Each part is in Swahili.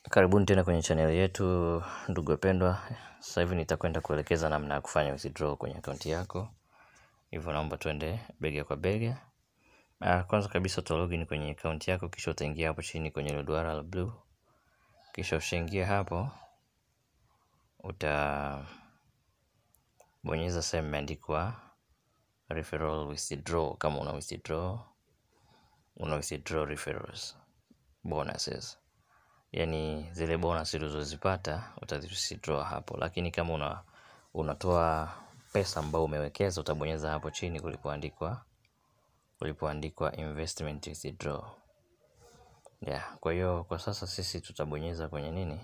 Karibuni tena kwenye channel yetu ndugu wapendwa. Sasa hivi nitakwenda kuelekeza namna ya kufanya withdraw kwenye akaunti yako. Hivyo naomba tuende bega kwa bega. Ah, kwanza kabisa uta login kwenye akaunti yako kisha utaingia hapo chini kwenye ile duara la blue. Kisha ushaingia hapo utabonyeza sehemu imeandikwa referral withdraw kama una withdraw una withdraw referrals bonuses yaani zile bonus ulizozipata utazi-withdraw hapo, lakini kama una unatoa pesa ambayo umewekeza utabonyeza hapo chini kulipoandikwa kulipoandikwa investment withdraw. Yeah, kwa hiyo kwa sasa sisi tutabonyeza kwenye nini?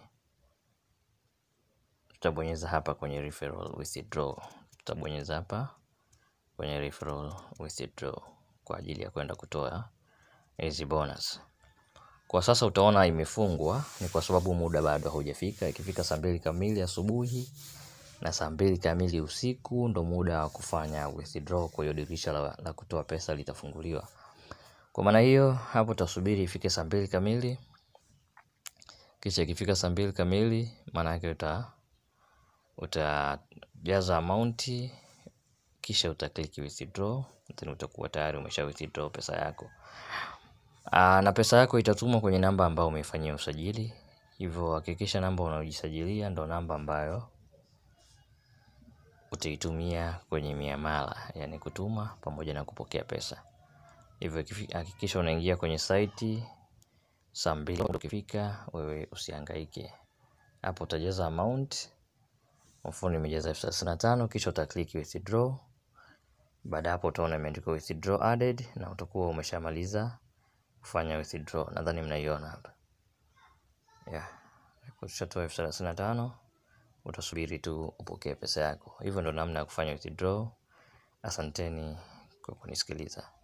Tutabonyeza hapa kwenye referral withdraw. Tutabonyeza hapa kwenye referral withdraw kwa ajili ya kwenda kutoa hizi bonus. Kwa sasa utaona imefungwa ni kwa sababu muda bado haujafika. Ikifika saa mbili kamili asubuhi na saa mbili kamili usiku ndo muda wa kufanya withdraw. Kwa hiyo dirisha la, la kutoa pesa litafunguliwa. Kwa maana hiyo hapo utasubiri ifike saa mbili kamili. Kisha ikifika saa mbili kamili, maana yake uta utajaza amount, kisha utaklik withdraw, then utakuwa tayari umesha withdraw pesa yako. Aa, na pesa yako itatumwa kwenye namba ambayo umeifanyia usajili. Hivyo hakikisha namba unaojisajilia ndo namba ambayo utaitumia kwenye miamala, yani kutuma pamoja na kupokea pesa. Hivyo hakikisha unaingia kwenye site saa mbili ukifika, wewe usihangaike. Hapo utajaza amount, mfano nimejaza elfu thelathini na tano kisha utaklik withdraw. Baada hapo utaona imeandikwa withdraw added na utakuwa umeshamaliza kufanya withdraw. Nadhani mnaiona hapa. Yeah. Ukishatoa elfu thelathini na tano utasubiri tu upokee pesa yako. Hivyo ndo namna ya kufanya withdraw. Asanteni kwa kunisikiliza.